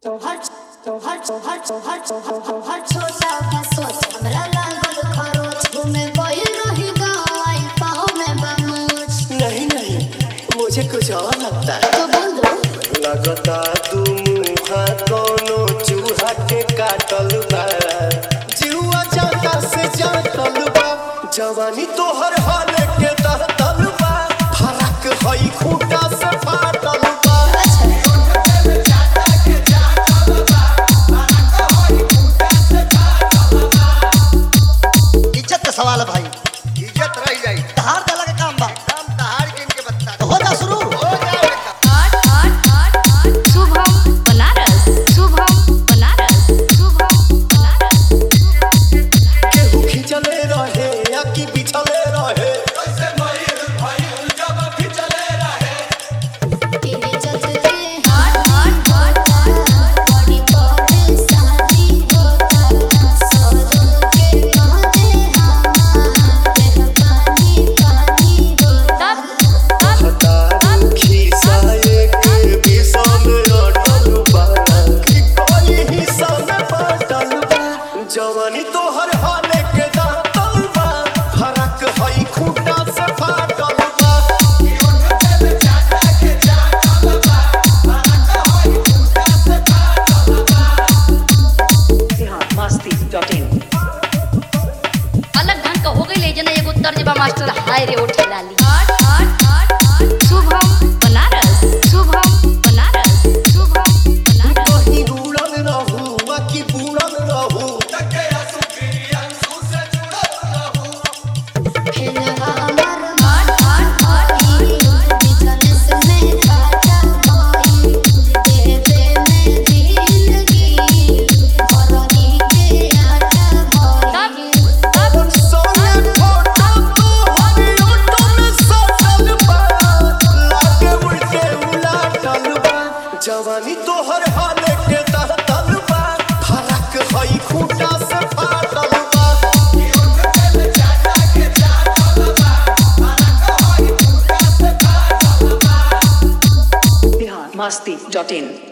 तोहर तोहर तोहर तोहर तोहर तोहर छोटा का सोच हमरा लागल खरोच घूमे गइल रही गाँव आई पाँव में बमोच नहीं नहीं मुझे कुछ और लगता है तो बोल दो लगता तू मुहा कोनो चूहा के काटल बा जीवा जाता से जातल बा जवानी तोहर हाल के दहतल बा फरक हई खूटा से फाटल बा इज्जत का सवाल है भाई इज्जत रह जाई तहार देला के काम बा काम दहाड़ के इनके बता तो हो जा शुरू हो जाओ बेटा शुभम बनारस शुभम बनारस शुभम बनारस केहू खिंचले रहे या कि बिछले रहे तेरे चलते हाथ हाथ हाथ बड़ी परेशानी होता सौदों के माथे हमारे पानी पानी होता हता खिसाए के विषम अटल बा कि कोई हिस्सा में बाटल बा जवानी तोहर हाले के दातल बा फरक हई खूटा से फाटल बा अलग ढंग का हो गई ले जना एगो तर्जबा मास्टर हाय रे उठे लाली शुभम बनारस शुभम बनारस शुभम बनारस कहीं रूड़ल रहू आ कि बूढ़ल रहू फिर हमार हाथ हाथ हाथ बिजनेस में खाता होई देवे में जिंदगी भरनी के आटा होई और सोने फोटो तोहर ऑटो में सटल बा लागे उल्टे उलाटल बा जवानी तोहर हाले के दहतल बा फरक हई खूटा से फाटल बा Masti.in